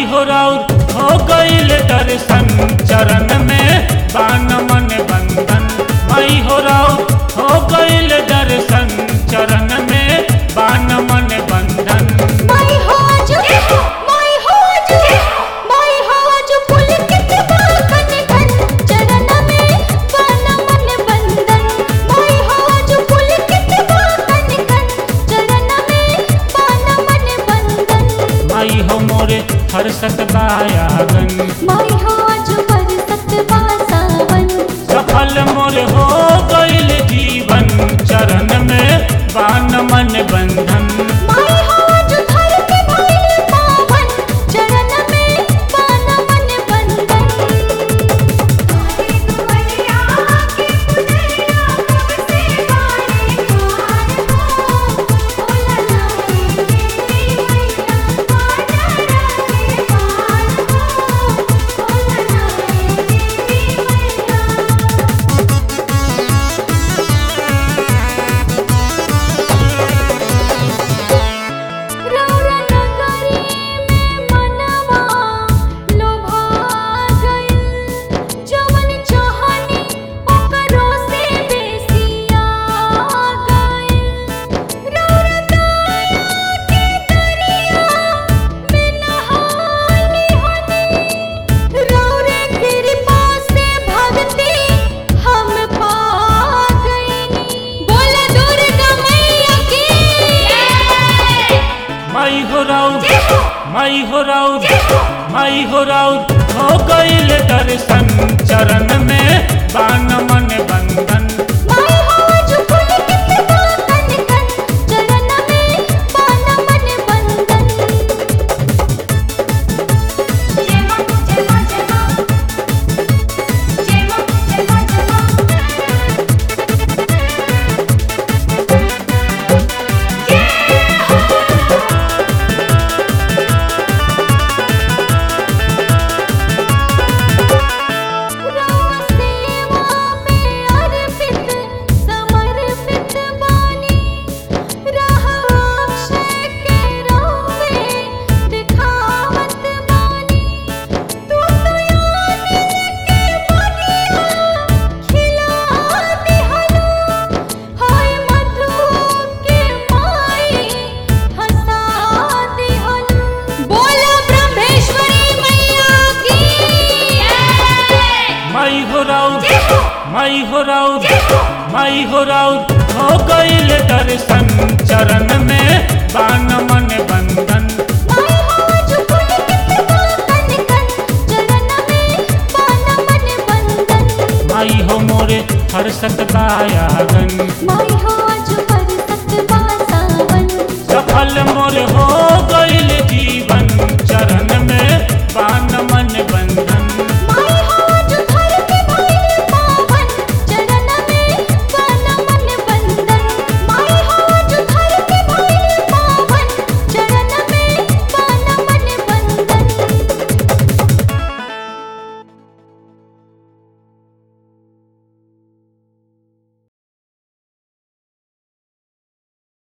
माई हो राउर हो गईल दर्शन चरण में बान मन बंधन माई हो राउर हो गईल दर्शन चरण में बान मन बंधन माई हो आजू माई हो आजू माई हो आजू पुलकित बाकन घन चरण में बन मन बंधन माई हो आजू पुलकित बाकन घन चरण में बन मन बंधन माई हो मोरे हर सतबायागन माई हो आजू बरसत बासावन सफल मोर हो गईल जीवन चरण में बान मन बंधन माई हो आजू धरती भइल पावन चरण में बन मन बंधन तारे दुवरिया के पुनरिया कब से बारे पार हो ओला नामे देवी मैया पार के पार हो ओला नामे देवी मैया रौरा नगरी में मनवा लोभा गइल जवन चाहनी ओकरो से बेसिया गइल रौरा दया के दरिया में नहानी हनी रौरे कृपा से भक्ति हम पा गइनी बोला दुर्गा मैया की माई हो राउर माई हो राउर माई हो राउर हो गईल दर्शन चरण में बान मन बंधन माई हो आजू पुलकित बाकन घन चरण में बन मन बंधन जय मां जय मां जय मां जय मां जय मां जय मां रवा सेवा में अर्पित समर्पित बानी रह अक्षय के रोवे दिखावत बानी तू तो यानी के बनिया खिला दिहलो हाय मधु के माई हंसा दिहलो बोला ब्रह्मेश्वरी मैया की माई हो राउर माई हो राउर माई हो राउर हो गईल दर्शन चरण में बान मन बंधन माई हो आजू पुलकित बाकन घन चरण में बन मन बंधन माई हो मोरे हर सतबायागन माई हो आजू बरसत बासावन सफल मोर हो गईल जीवन चरण में बान